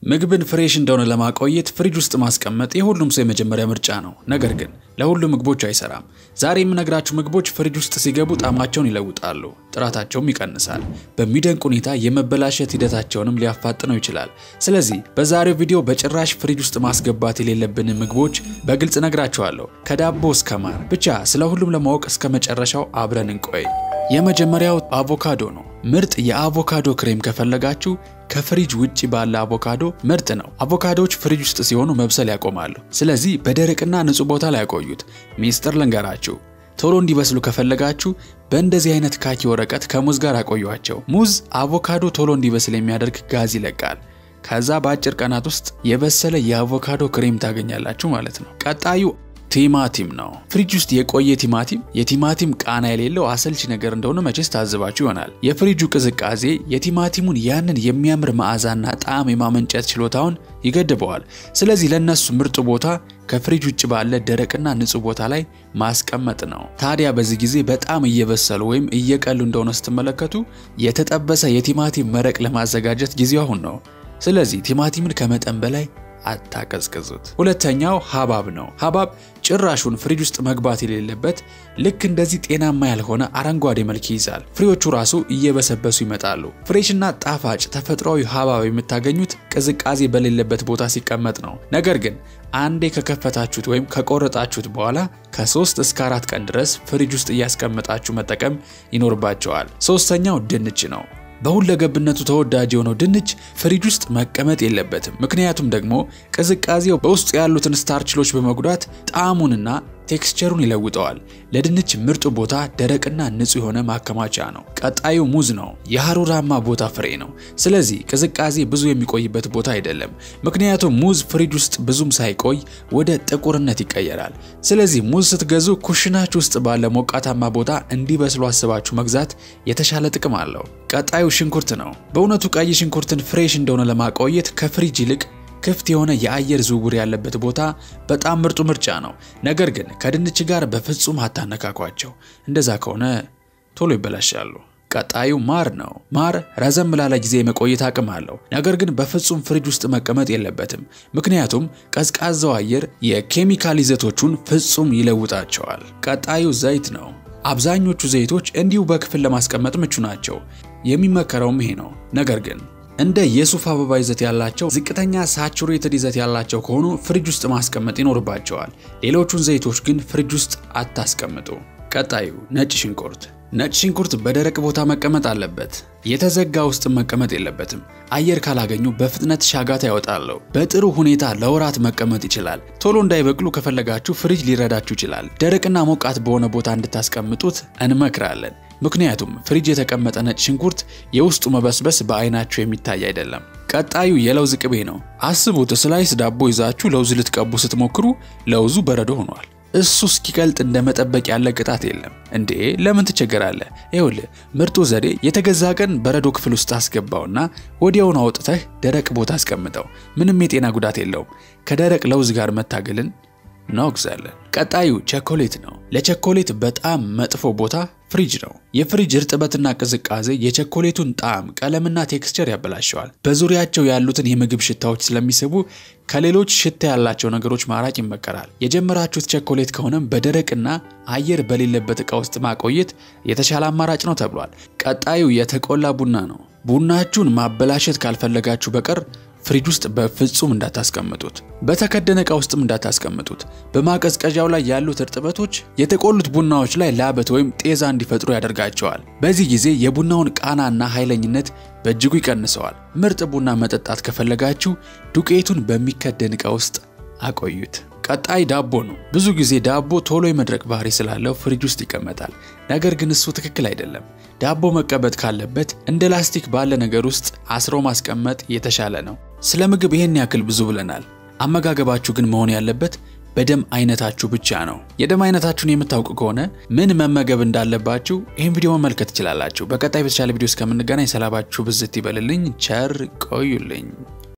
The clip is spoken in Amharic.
ምግብን ፍሬሽ እንደሆነ ለማቆየት ፍሪጅ ውስጥ ማስቀመጥ የሁሉም ሰው የመጀመሪያ ምርጫ ነው። ነገር ግን ለሁሉም ምግቦች አይሰራም። ዛሬ የምነግራችሁ ምግቦች ፍሪጅ ውስጥ ሲገቡ ጣዕማቸውን ይለውጣሉ፣ ጥራታቸውም ይቀንሳል፣ በሚደንቅ ሁኔታ የመበላሸት ሂደታቸውንም ሊያፋጥነው ይችላል። ስለዚህ በዛሬው ቪዲዮ በጭራሽ ፍሪጅ ውስጥ ማስገባት የሌለብን ምግቦች በግልጽ ነግራችኋለሁ፣ ከዳቦ እስከ ማር። ብቻ ስለ ሁሉም ለማወቅ እስከ መጨረሻው አብረን እንቆይ። የመጀመሪያው አቮካዶ ነው። ምርጥ የአቮካዶ ክሬም ከፈለጋችሁ ከፍሪጅ ውጪ ባለ አቮካዶ ምርጥ ነው። አቮካዶዎች ፍሪጅ ውስጥ ሲሆኑ መብሰል ያቆማሉ። ስለዚህ በደረቅና ንጹህ ቦታ ላይ ያቆዩት። ሚስጥር ልንገራችሁ፣ ቶሎ እንዲበስሉ ከፈለጋችሁ በእንደዚህ አይነት ካኪ ወረቀት ከሙዝ ጋር አቆዩቸው። ሙዝ አቮካዶ ቶሎ እንዲበስል የሚያደርግ ጋዝ ይለቃል። ከዛ በአጭር ቀናት ውስጥ የበሰለ የአቮካዶ ክሬም ታገኛላችሁ ማለት ነው። ቀጣዩ ቲማቲም ነው። ፍሪጅ ውስጥ የቆየ ቲማቲም የቲማቲም ቃና የሌለው አሰልቺ ነገር እንደሆነ መቼስ ታዝባችሁ ይሆናል። የፍሪጁ ቅዝቃዜ የቲማቲሙን ያንን የሚያምር መዓዛና ጣዕም የማመንጨት ችሎታውን ይገድበዋል። ስለዚህ ለነሱ ምርጡ ቦታ ከፍሪጅ ውጭ ባለ ደረቅና ንጹህ ቦታ ላይ ማስቀመጥ ነው። ታዲያ በዚህ ጊዜ በጣም እየበሰሉ ወይም እየቀሉ እንደሆነ ስትመለከቱ የተጠበሰ የቲማቲም መረቅ ለማዘጋጀት ጊዜው አሁን ነው። ስለዚህ ቲማቲምን ከመጠን በላይ አታቀዝቅዙት። ሁለተኛው ሀባብ ነው። ሀባብ ጭራሹን ፍሪጅ ውስጥ መግባት የሌለበት ልክ እንደዚህ ጤናማ ያልሆነ አረንጓዴ መልክ ይይዛል። ፍሬዎቹ ራሱ እየበሰበሱ ይመጣሉ። ፍሬሽና ጣፋጭ ተፈጥሯዊ ሀባብ የምታገኙት ቅዝቃዜ በሌለበት ቦታ ሲቀመጥ ነው። ነገር ግን አንዴ ከከፈታችሁት ወይም ከቆረጣችሁት በኋላ ከሶስት እስከ አራት ቀን ድረስ ፍሪጅ ውስጥ እያስቀመጣችሁ መጠቀም ይኖርባቸዋል። ሶስተኛው ድንች ነው። በሁለገብነቱ ተወዳጅ የሆነው ድንች ፍሪጅ ውስጥ መቀመጥ የለበትም። ምክንያቱም ደግሞ ቅዝቃዜው በውስጡ ያሉትን ስታርችሎች በመጉዳት ጣዕሙንና ቴክስቸሩን ይለውጠዋል። ለድንች ምርጡ ቦታ ደረቅና ንጹህ የሆነ ማከማቻ ነው። ቀጣዩ ሙዝ ነው። የሀሩራማ ቦታ ፍሬ ነው። ስለዚህ ቅዝቃዜ ብዙ የሚቆይበት ቦታ አይደለም። ምክንያቱም ሙዝ ፍሪጅ ውስጥ ብዙም ሳይቆይ ወደ ጥቁርነት ይቀየራል። ስለዚህ ሙዝ ስትገዙ ኩሽናችሁ ውስጥ ባለ ሞቃታማ ቦታ እንዲበስሉ አስባችሁ መግዛት የተሻለ ጥቅም አለው። ቀጣዩ ሽንኩርት ነው። በእውነቱ ቀይ ሽንኩርትን ፍሬሽ እንደሆነ ለማቆየት ከፍሪጅ ይልቅ ክፍት የሆነ የአየር ዝውውር ያለበት ቦታ በጣም ምርጡ ምርጫ ነው። ነገር ግን ከድንች ጋር በፍጹም አታነካኳቸው። እንደዛ ከሆነ ቶሎ ይበላሻሉ። ቀጣዩ ማር ነው። ማር ረዘም ላለ ጊዜ የመቆየት አቅም አለው። ነገር ግን በፍጹም ፍሪጅ ውስጥ መቀመጥ የለበትም። ምክንያቱም ቀዝቃዛው አየር የኬሚካል ይዘቶቹን ፍጹም ይለውጣቸዋል። ቀጣዩ ዘይት ነው። አብዛኞቹ ዘይቶች እንዲሁ በክፍል ለማስቀመጥ ምቹ ናቸው። የሚመከረውም ይሄ ነው። ነገር ግን እንደ የሱፍ አበባ ይዘት ያላቸው ዝቅተኛ ሳቹሬትድ ይዘት ያላቸው ከሆኑ ፍሪጅ ውስጥ ማስቀመጥ ይኖርባቸዋል። ሌሎቹን ዘይቶች ግን ፍሪጅ ውስጥ አታስቀምጡ። ቀጣዩ ነጭ ሽንኩርት። ነጭ ሽንኩርት በደረቅ ቦታ መቀመጥ አለበት። የተዘጋ ውስጥ መቀመጥ የለበትም። አየር ካላገኙ በፍጥነት ሻጋታ ያወጣሉ። በጥሩ ሁኔታ ለወራት መቀመጥ ይችላል። ቶሎ እንዳይበቅሉ ከፈለጋችሁ ፍሪጅ ሊረዳችሁ ይችላል። ደረቅና ሞቃት በሆነ ቦታ እንድታስቀምጡት እንመክራለን። ምክንያቱም ፍሪጅ የተቀመጠ ነጭ ሽንኩርት የውስጡ መበስበስ በአይናችሁ የሚታይ አይደለም። ቀጣዩ የለውዝ ቅቤ ነው። አስቡት፣ ስላይስ ዳቦ ይዛችሁ ለውዝ ልትቀቡ ስትሞክሩ ለውዙ በረዶ ሆኗል። እሱ እስኪቀልጥ እንደ መጠበቅ ያለ ቅጣት የለም እንዴ! ለምን ትቸገራለህ? ይኸውልህ ምርጡ ዘዴ የተገዛ ቀን በረዶ ክፍል ውስጥ አስገባውና ወዲያውኑ አውጥተህ ደረቅ ቦታ አስቀምጠው። ምንም የጤና ጉዳት የለውም። ከደረቅ ለውዝ ጋር መታገልን እናወግዛለን። ቀጣዩ ቸኮሌት ነው። ለቸኮሌት በጣም መጥፎ ቦታ ፍሪጅ ነው። የፍሪጅ እርጥበትና ቅዝቃዜ የቸኮሌቱን ጣዕም፣ ቀለምና ቴክስቸር ያበላሸዋል። በዙሪያቸው ያሉትን የምግብ ሽታዎች ስለሚስቡ ከሌሎች ሽታ ያላቸው ነገሮች ማራቅ ይመከራል። የጀመራችሁት ቸኮሌት ከሆነም በደረቅና አየር በሌለበት ዕቃ ውስጥ ማቆየት የተሻለ አማራጭ ነው ተብሏል። ቀጣዩ የተቆላ ቡና ነው። ቡናችሁን ማበላሸት ካልፈለጋችሁ በቀር ፍሪጅ ውስጥ በፍጹም እንዳታስቀምጡት። በተከደነ ዕቃ ውስጥም እንዳታስቀምጡት። በማቀዝቀዣው ላይ ያሉት እርጥበቶች የተቆሉት ቡናዎች ላይ ላበት ወይም ጤዛ እንዲፈጥሩ ያደርጋቸዋል። በዚህ ጊዜ የቡናውን ቃናና ኃይለኝነት በእጅጉ ይቀንሰዋል። ምርጥ ቡና መጠጣት ከፈለጋችሁ ዱቄቱን በሚከደን ዕቃ ውስጥ አቆዩት። ቀጣይ ዳቦ ነው። ብዙ ጊዜ ዳቦ ቶሎ የመድረቅ ባህሪ ስላለው ፍሪጅ ውስጥ ይቀመጣል። ነገር ግን እሱ ትክክል አይደለም። ዳቦ መቀበጥ ካለበት እንደ ላስቲክ ባለ ነገር ውስጥ አስሮ ማስቀመጥ የተሻለ ነው። ስለ ምግብ ይሄን ያክል ብዙ ብለናል። አመጋገባችሁ ግን መሆን ያለበት በደም አይነታችሁ ብቻ ነው። የደም አይነታችሁን የምታውቁ ከሆነ ምን መመገብ እንዳለባችሁ ይህን ቪዲዮ መመልከት ትችላላችሁ። በቀጣይ በተሻለ ቪዲዮ እስከምንገናኝ ሰላማችሁ ብዝት ይበልልኝ። ቸር ቆዩልኝ።